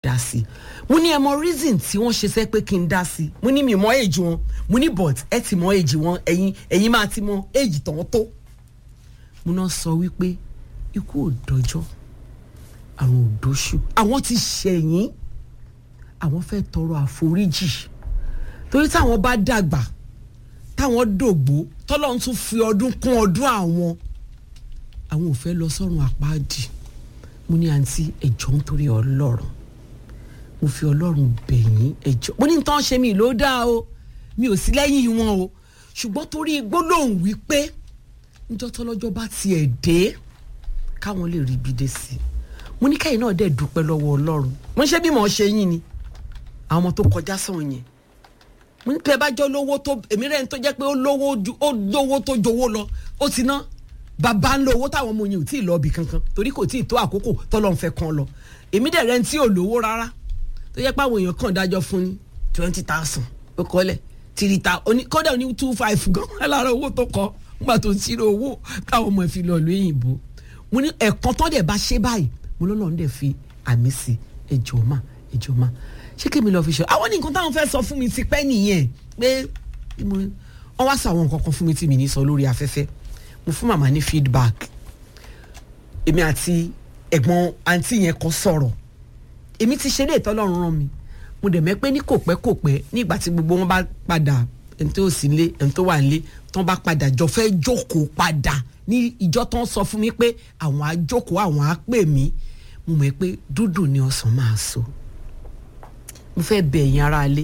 dá sí mo ní ẹ mọ reason tí wọ́n ṣe sẹ́ pé kí n dá sí mo ní mi mọ èjì wọn mo ní but ẹ ti mọ èjì wọn ẹ̀yin ẹ̀yin máa ti mọ èjì tán tó mo náà sọ wípé ikú ò dọjọ́ àrùn ò dóṣù àwọn ti ṣẹ̀yìn àwọn fẹ́ tọrọ àforíjì torí táwọn bá dàgbà táwọn dògbó tọ́lọ́run tún fi ọdún kún ọdún àwọn àwọn ò fẹ́ lọ sọ́run àpáàdì mo ní àǹtí ẹ̀jọ̀ nítorí ọlọ́run mo fi ọlọ́run bẹ̀yìn ẹ̀jọ̀ mo ní tán ṣe mí ló dáa o mi ò sí lẹ́yìn wọn o ṣùgbọ́n torí gbólóhùn wípé níjọ́ tọ́lọ́jọ́ bá tiẹ̀ dé káwọn lè rí ibi dé sí i mo ní káyìn náà dẹ̀ dúpẹ́ lọ́wọ́ ọlọ́run mo ń ṣe bí mo ṣe yín ni àwọn ọmọ tó kọjá sàn yẹn mo ní pé ẹ bá jọ lówó tó èmi rẹ̀ ń tó jẹ́ pé ó lówó ju ó lówó tó jowó lọ ó ti ná bàbá ń lo owó táwọn ọmọ yẹn ò tí ì lọ ibì kankan torí kò tí ì tó àkókò tọ́lọ́ ń fẹ́ kan lọ èmi dẹ̀ rẹ̀ ń tí ò lówó rárá tó jẹ́ pé àwọn èèyàn kàn dájọ́ fún ní twenty thousand ó kọ́lẹ̀ three thousand oní kọ́dà oní two five gan lára owó tó kọ́ nígbà tó ń ṣírò owó káwọn ọmọ ẹ̀ fi lọ ìlú òyìnbó mo ní ẹ̀kan tán dẹ̀ bá ṣe báyìí mo lọ́lọ́run dẹ̀ fi àmì sí ẹjọ́ mà ẹjọ́ mà ṣé kí mi lọ fi ṣe àwọn ní nǹkan táwọn fẹ́ sọ fún mi ti pẹ́ nìyẹn pé wọ́n wá sọ àwọn nǹkan kan fún mi tí mi ní sọ lórí afẹ́fẹ́ mo fún màmá ní feedback èmi àti ẹ̀gbọ́n àǹtí yẹn kan sọ̀rọ̀ èmi ti ṣe ilé ìtọ́lọ́run rán mi mo dẹ̀ mẹ́ pé ní kò pẹ́ kò pẹ́ nígbà tí gbogbo wọn bá padà ẹni tó sì ń lé ẹni tó wà ń lé tán bá padà jọ fẹ́ jókòó padà ní ìjọ tán sọ fún mi pé àwọn á jókòó àwọn á pè mí mo mọ̀ pé dúdú ni ọsàn máa so mo fẹ́ bẹ̀ ẹ̀yin ará ilé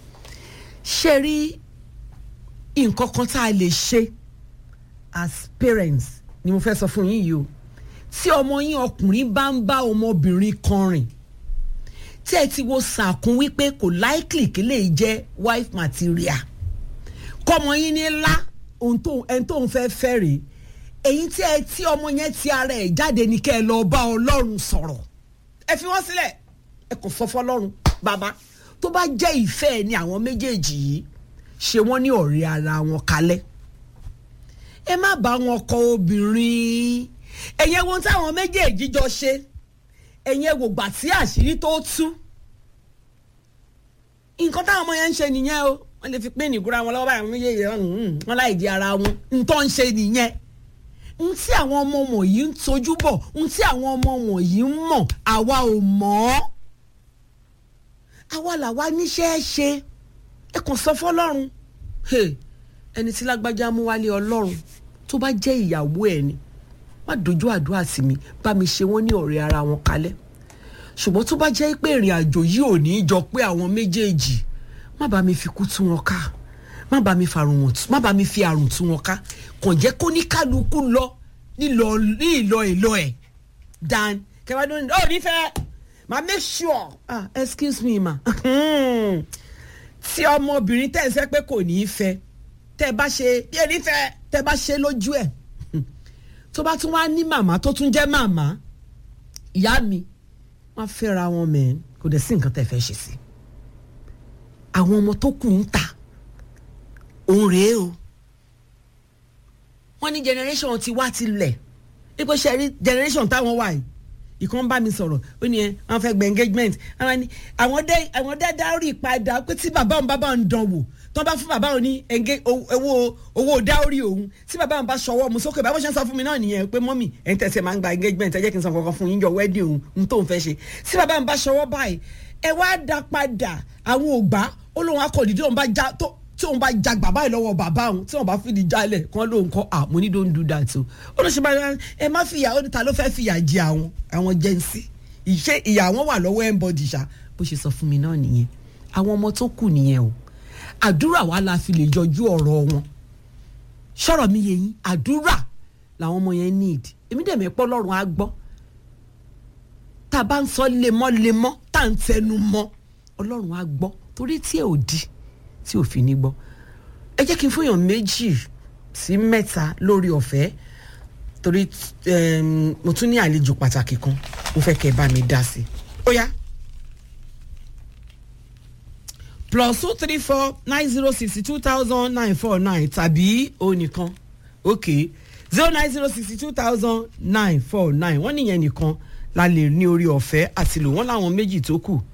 ṣe rí nǹkan kan tá a lè ṣe as parents ni mo fẹ́ sọ fún yín yìí o tí ọmọ yín ọkùnrin bá ń bá ọmọbìnrin kan rìn tí ẹ ti wo sàkún wípé kò likely kí lè jẹ́ wife material kọ́mọ yín ní ńlá ohun tó ẹni tó ń fẹ́ fẹ́ rèé èyí tí ẹ tí ọmọ yẹn ti ara ẹ̀ jáde ní kẹ́ ẹ lọ bá ọlọ́run sọ̀rọ̀ ẹ fi wọ́n sílẹ̀ ẹ kò sọ fọlọ́run bàbá tó bá jẹ́ ìfẹ́ ẹ ní àwọn méjèèjì yìí ṣe wọ́n ní ọ̀rẹ́ ara wọn kalẹ̀ ẹ má bá wọn kọ obìnrin ẹ̀yẹ wo táwọn méjèèjì jọ ṣe ẹ̀yẹ wò gbà tí àṣírí tó tú nǹkan táwọn ọmọ yẹn ń ṣe nìyẹn o wọ́n lè fi pín ìnìgúra wọn lọ́wọ́ báyìí méjèèjì wọn láì di ara wọn nǹkan ń ṣe nìyẹn n tí àwọn ọmọ wọ̀nyí ń tojú bọ̀ n tí àwọn ọmọ wọ̀nyí ń mọ̀ àwa ò mọ̀ ọ́ àwa làwa níṣẹ́ ṣe ẹ kàn sọ fọlọ́run ẹni tí lágbájá mú wálé ọlọ́run tó bá jẹ́ ìyàwó ẹ̀ ni má dojú àdúrà sí mi bá mi ṣe wọ́n ní ọ̀rẹ́ ara wọn kalẹ̀ ṣùgbọ́n tó bá jẹ́ pé ìrìn àjò yìí ò ní í jọ pé àwọn méjèèjì má bá mi fi kú tú wọn ká má bá mi farun wọn tú má bá mi fi àrùn tú wọn ká kàn jẹ́ kó ní kálukú lọ nílọ ní ìlọ ìlọ ẹ̀ dan kẹwàá ló ń ọ nífẹ̀ẹ́ ma make sure ah excuse me ma tí ọmọbìnrin tẹ̀ ń sẹ́ pé kò ní í fẹ́ tẹ́ bá ṣe bí ẹni fẹ́ tẹ́ bá ṣe lójú ẹ̀ tó bá tún wá ní màmá tó tún jẹ́ màmá ìyá mi wọ́n fẹ́ra wọn mẹ́rin kò dẹ̀ sí nǹkan tẹ́ fẹ́ ṣe sí àwọn ọmọ tó kù ń ta òun rèé o wọ́n ní generation ti wá ti lẹ̀ ipò ṣe rí generation táwọn wà yìí ìkan bá mi sọ̀rọ̀ ó ní ẹ wọ́n fẹ́ gba engagement àwọn ni àwọn dé àwọn dé dáórì padà pé tí bàbá òun bàbá òun dán wò tó bá fún bàbá òun ní owó owó dáórì òun tí bàbá òun bá ṣọwọ́ mu sókè báwo ṣe ń sọ fún mi náà nìyẹn pé mọ́mì ẹ̀ ń tẹ̀sẹ̀ máa ń gba engagement ẹ jẹ́ kí n sọ kankan fún yín yọ wedding òun n tó ń fẹ́ ṣe tí bàbá òun bá ṣọwọ́ báyìí ẹ wá dá padà àwọn ògbà ó lóun akọ̀dí tí òun bá já tó tí òun bá ja bàbá yìí lọ́wọ́ bàbá òun tí òun bá fìdí jálẹ̀ kán lóun kọ́ à mo ní don't do that o ó lọ ṣe bá ẹ má fìyà ó ní ta ló fẹ́ fìyà jẹ àwọn àwọn jẹ́nsì ìṣe ìyà wọn wà lọ́wọ́ ẹ̀ńbọ̀dì ṣá bó ṣe sọ fún mi náà nìyẹn àwọn ọmọ tó kù nìyẹn o àdúrà wa la fi lè yọjú ọ̀rọ̀ wọn ṣọ̀rọ̀ mi yẹ yín àdúrà làwọn ọmọ yẹn need èmi dẹ̀ mẹ́pọ́ lọ́rùn á gbọ́ tá a bá ń sọ lemọ́lemọ́ tá à ń tẹnu mọ́ ọlọ́run á gbọ́ torí tí ẹ ò di tí ò fi ní gbọ́ ẹ jẹ́ kí n fúnyàn méjì sí mẹ́ta lórí ọ̀fẹ́ torí mo tún ní àlejò pàtàkì kan mo fẹ́ kẹ́ ẹ bá mi dá sí i ó yá plus two three four nine zero sixty two thousand nine four nine tàbí onìkan ok zero nine zero sixty two thousand nine four nine wọ́n nìyẹn nìkan la lè ní orí ọ̀fẹ́ àti lò wọ́n láwọn méjì tó kù